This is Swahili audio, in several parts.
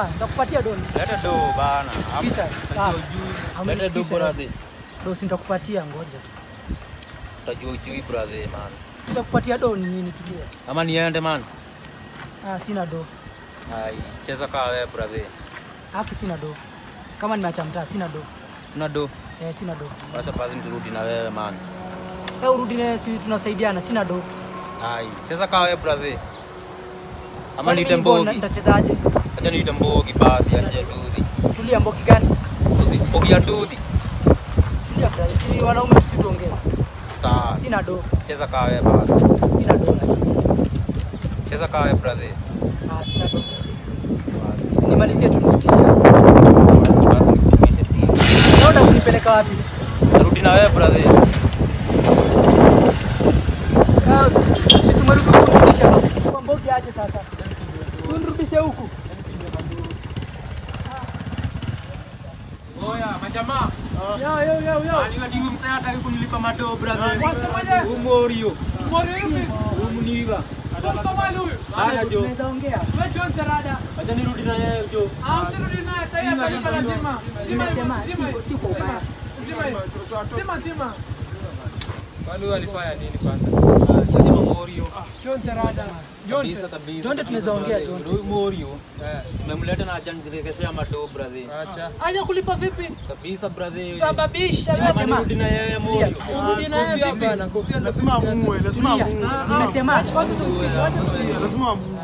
Sawa, nitakupatia doni. Leta do bana. Kisha, sawa. Leta do Amenifikisha. brother. Dosi nitakupatia ngoja. Utajua ujui brother man. Nitakupatia doni nini tulia. Ama niende man. Ah, sina do. Ai, cheza kaa wewe brother. Haki sina do. Kama nimeacha mtaa sina do. Una do. Eh, sina do. Basi basi turudi na wewe man. Sasa urudi naye si tunasaidiana, sina do. Ai, cheza kaa wewe brother. Ama Kwani niite mimi mbona mbogi. Nitachezaje? Acha niite mbogi basi anje dudhi. Tulia mbogi gani? Dudhi, mbogi ya dudhi. Tulia brother, si wanaume sisi tuongee. Sawa. Sina do. Cheza kaa wewe basi. Sina do. lakini. Cheza kaa wewe brother. Ah, sina do. Nimalizie tu nifikishie. Basi nikufikishe tu. Unaona kunipeleka wapi? Narudi na wewe brother. Ah, si- si tumerudi kurudisha basi. Kwa mbogi aje sasa. Tunirudishe huku. Oya, majamaa. Yo yo yo yo. Ani wadi umsa hataki kunilipa mato brother. Wasemaje? Umorio. Mori yupi? Umuniva. Somali huyu. Haya jo. Tunaweza ongea. Wewe John Terada. Acha nirudi na yeye jo. Ah, usirudi naye sasa hivi hapa lazima. Zima Nimesema zima si si kwa ubaya. zima zima zima. Kwani wewe alifanya nini kwanza? Aje Morio. John Terada. John Kabisa kabisa. Jonte tunaweza ongea, Jonte. Huyu Morio. Tumemleta na acha nirekeshea mato brother. Aje kulipa vipi? Kabisa brother. Sababisha Kama Nimesema- nirudi na yeye Morio. urudi naye vipi? lazima amuue, lazima amuue, Nimesema Watu tusikize, watu tusikize. lazima amuue.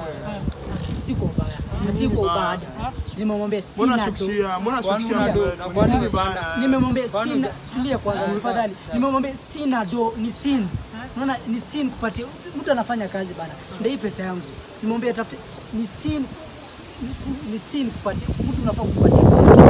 si kwa ubaya. Na si kwa ubaya. Nimemwambia Mbona sina do. shukishia? Mbona shukishia? Mbona wewe? Kwa nini bana? Nimemwambia sina tulia kwanza tafadhali. Nimemwambia sina do ni sin. Unaona ni sin kupatia mtu anafanya kazi bana. Ndio hii pesa yangu. Nimemwambia tafute ni sin ni- ni sin kupatia mtu unafaa kupatia.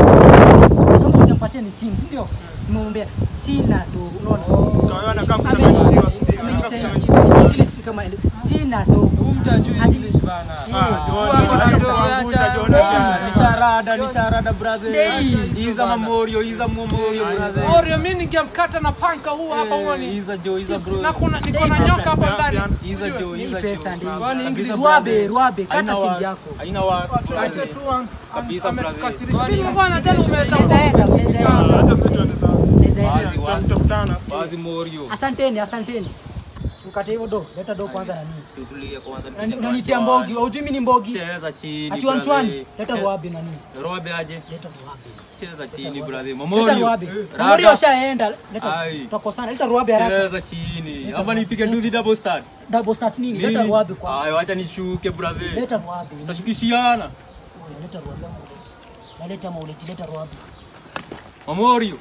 Kama hujampatia ni sin, si ndio? Nimemwambia sina do. Unaona? Utaona kama kuchanganyikiwa, si ndio? Kama kuchanganyikiwa. English kama ile sina do. Asi- Ah, John, acha kuangusha John pia. Nisharada, nisharada brother. Dei. Iza mamorio, iza momorio brother. Oreo mimi ningemkata na panka huu hapa uone. Iza jo, iza bro. Na kuna niko na nyoka hapa ndani. Iza jo, Hii iza pesa jo. ndio. Kabisa, Ruabe, brother. ruabe, kata Haina chinji wasi, yako. Haina wasi. Acha brother. tu an- Kabisa, ametukasirisha. Mimi nilikuwa nadhani umeleta Unaweza enda, unaweza enda. Acha sisi tuende sawa. Unaweza enda. Wazi, wazi. Tutakutana. Wazi morio. Asanteni, asanteni. Ukate hiyo do, leta do kwanza nani. Situlie kwanza. Unani- Unanitia mbogi, haujui mimi ni mbogi. Cheza chini. Ati wanchwani, brother. leta Che- ruabe nani. Robe aje. Leta ruabe. Cheza chini brother. Leta Mamorio. ruabe. Rada. Mamorio ushaenda. Leta. Ai. Tutakosana. Leta ruabe haraka. Cheza chini. Ama nipige nduzi double start. Double start nini? Leta Nini? ruabe kwa. Ayo, acha nishuke brother. Leta ruabe. Tutashikishiana. Leta ruabe ama uleti. Na leta mauleti, leta ruabe. Mamorio.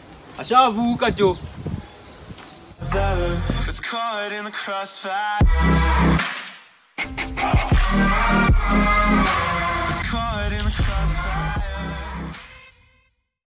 Ashavuka jo. It's caught in the crossfire.